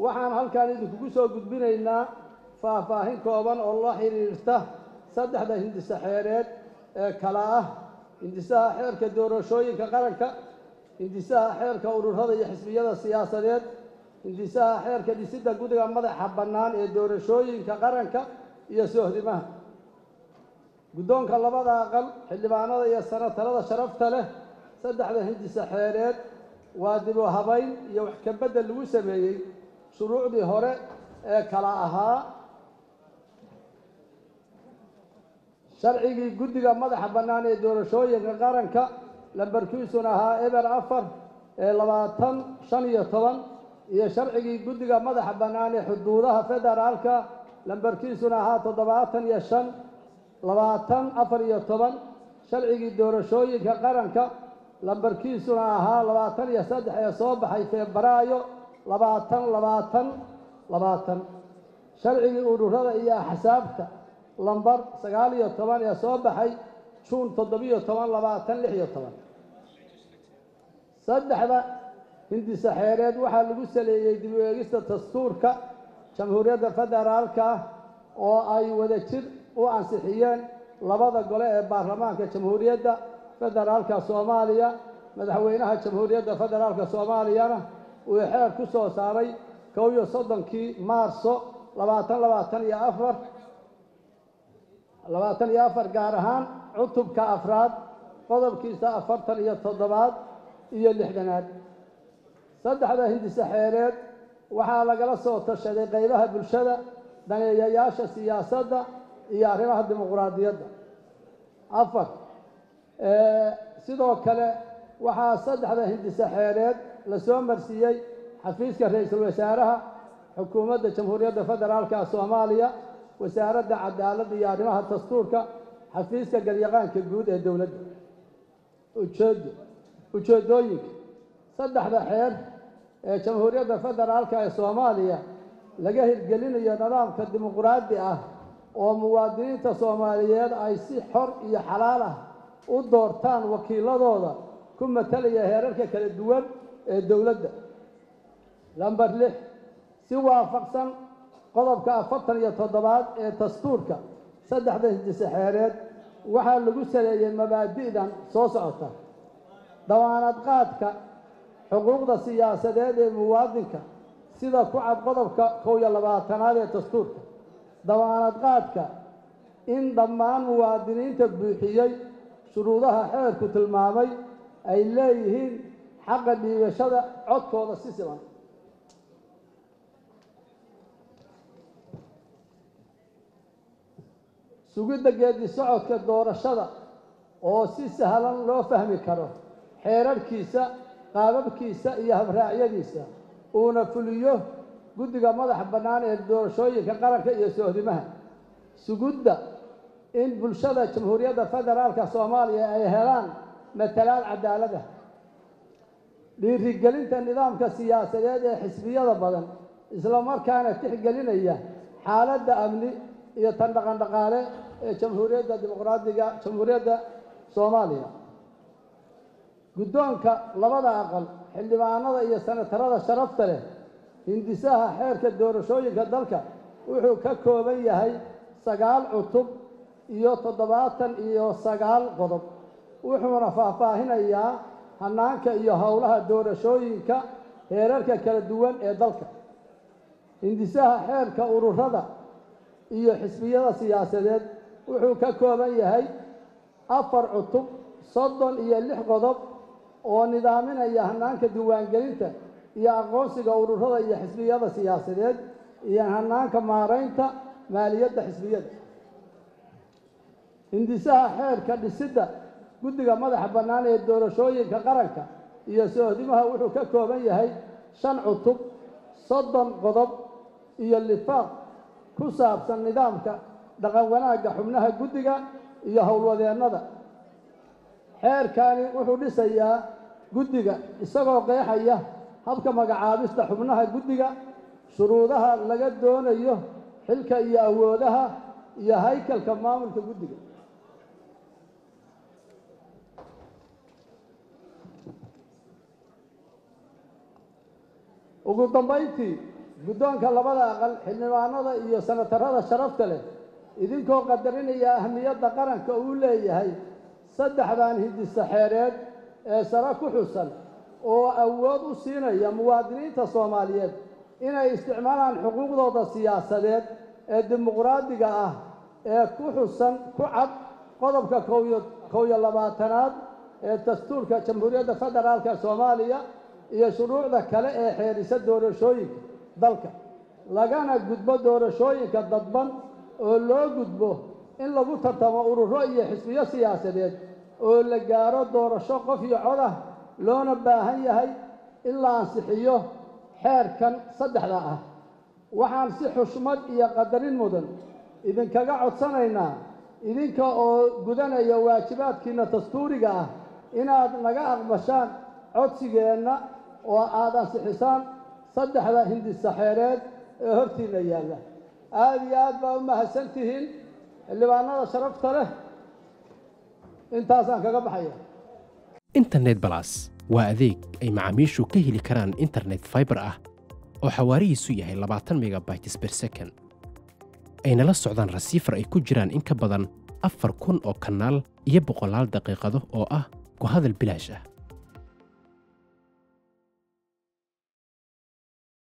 waxaan halkan idinkugu soo gudbinaynaa faahfaahin kooban oo la xidhiirta saddexda hindise xeereed ee kala ah hindisaha xeerka doorashooyinka qaranka hindisaha xeerka ururada iyo xisbiyada siyaasadeed hindisaha xeerka dhisidda guddiga madaxa bannaan ee doorashooyinka qaranka iyo soohdimaha guddoonka labada aqal xildhibaanada iyo sanatarada sharafta leh saddexda hindise xeereed waa dib u habayn iyo wax ka beddel lagu sameeyey shuruucdii hore ee kala ahaa sharcigii guddiga madaxa bannaan ee doorashooyinka qaranka lambarkiisuna ahaa eber afar ee labaatan shan iyo toban iyo sharcigii guddiga madaxa bannaan ee xuduudaha federaalka lambarkiisuna ahaa toddobaatan iyo shan labaatan afar iyo toban sharcigii doorashooyinka qaranka lambarkiisuna ahaa labaatan iyo saddex ee soo baxay febraayo labaatan labaatan labaatan sharcigii ururada iyo axsaabta lambar sagaal iyo toban ee soo baxay juun toddobiyo toban labaatan lix iyo toban saddexda hindise xeereed waxaa lagu saleeyey dib u eegista dastuurka jamhuuriyadda federaalka oo ay wada jir u ansixiyeen labada gole ee baarlamaanka jamhuuriyadda federaalka soomaaliya madaxweynaha jamhuuriyadda federaalka soomaaliyana uu xeer ku soo saaray kow iyo soddonkii maarso labaatan labaatan iyo afar labaatan iyo afar gaar ahaan cutubka afraad qodobkiisa afartan iyo toddobaad iyo lixdanaad saddexda hindise xeereed waxaa lagala soo tashaday qaybaha bulshada daneeyayaasha siyaasadda iyo arrimaha dimuquraadiyadda afar sidoo kale waxaa saddexda hindise xeereed la soo marsiiyey xafiiska ra-iisul wasaaraha xukuumadda jamhuuriyadda federaalka soomaaliya wasaaradda cadaaladda iyo arrimaha dastuurka xafiiska galyaqaanka guud ee dowladda ujeedo ujeeddooyinka saddexda xeer ee jamhuuriyadda federaalka ee soomaaliya laga hirgelinayo nidaamka dimuquraadi ah oo muwaadiniinta soomaaliyeed ay si xor iyo xalaal ah u doortaan wakiiladooda ku matalaya heerarka kala duwan ee dowladda lamber lix si waafaqsan qodobka afartan iyo toddobaad ee dastuurka saddexda hindise xeereed waxaa lagu saleeyey mabaadi'dan soo socota dawaanad qaadka xuquuqda siyaasadeed ee muwaadinka sida ku cad qodobka kow iyo labaatanaad ee dastuurka dawaanad qaadka in dhammaan muwaadiniinta buuxiyey shuruudaha xeerku tilmaamay ay leeyihiin xaqa dhiibashada codkooda si siman sugidda geedi socodka doorashada oo si sahlan loo fahmi karo xeerarhkiisa qaababkiisa iyo habraacyadiisa uuna fuliyo guddiga madaxa bannaan ee doorashooyinka qaranka iyo soohdimaha sugidda in bulshada jamhuuriyadda federaalka soomaaliya ay helaan matalaad cadaalad ah dhiirigelinta nidaamka siyaasadeed ee xisbiyada badan islamarkaana tixgelinaya xaaladda amni iyo tan dhaqan dhaqaale ee jamhuuriyadda dimuqraadiga jamhuuriyadda soomaaliya guddoonka labada aqal xildhibaanada iyo sanatarada sharafta leh hindisaha xeerka doorashooyinka dalka wuxuu ka kooban yahay sagaal cutub iyo toddobaatan iyo sagaal qodob wuxuuna faahfaahinayaa hanaanka iyo howlaha doorashooyinka heerarka kala duwan ee dalka hindisaha xeerka ururada iyo xisbiyada siyaasadeed wuxuu ka kooban yahay afar cutub soddon iyo lix qodob oo nidaaminaya hanaanka diiwaangelinta iyo aqoonsiga ururada iyo xisbiyada siyaasadeed iyo hanaanka maaraynta maaliyadda xisbiyada hindisaha xeerka dhisidda guddiga madaxa bannaan ee doorashooyinka qaranka iyo soohdimaha wuxuu ka kooban yahay shan cutub soddon qodob iyo lifaaq ku saabsan nidaamka dhaqan wanaagga xubnaha guddiga iyo howlwadeennada xeerkani wuxuu dhisayaa guddiga isagoo qeexaya habka magacaabista xubnaha guddiga shuruudaha laga doonayo xilka iyo awoodaha iyo haykalka maamulka guddiga ugu dambayntii guddoonka labada aqal xildhibaanada iyo sanatarada sharafta leh idinkoo qadarinaya ahmiyadda qaranka uu leeyahay saddexdan hindisaxeereed ee sare ku xusan oo awood u siinaya muwaadiniinta soomaaliyeed inay isticmaalaan xuquuqdooda siyaasadeed ee dimuqraadiga ah ee ku xusan ku cad qodobka kow iyo labaatanaad ee dastuurka jamhuuriyadda federaalka soomaaliya iyo shuruucda kale ee xeerisa doorashooyinka dalka lagana gudbo doorashooyinka dadban oo loo gudbo in lagu tartamo ururo iyo xisbiyo siyaasadeed oo la gaaro doorasho qof iyo cod ah loona baahan yahay in la ansixiyo xeerkan saddexda ah waxaan si xushmad iyo qadarin mudan idinkaga codsanaynaa idinka oo gudanaya waajibaadkiinna dastuuriga ah inaad naga aqbashaan codsigeenna oo aad ansixisaan saddexda hindisaxeereed ee hortiinna yaalla aada iyo aad baa u mahadsan tihiin xildhibaanada sharafta leh intaasaan kaga baxaya internet balas waa adeeg ay macaamiishu ka heli karaan internet faibar ah oo xawaarihiisu yahay labaatan megabytes ber second ayna la socdaan rasiifar ay ku jiraan in ka badan afar kun oo kanaal iyo boqolaal daqiiqado oo ah ku hadal bilaash ah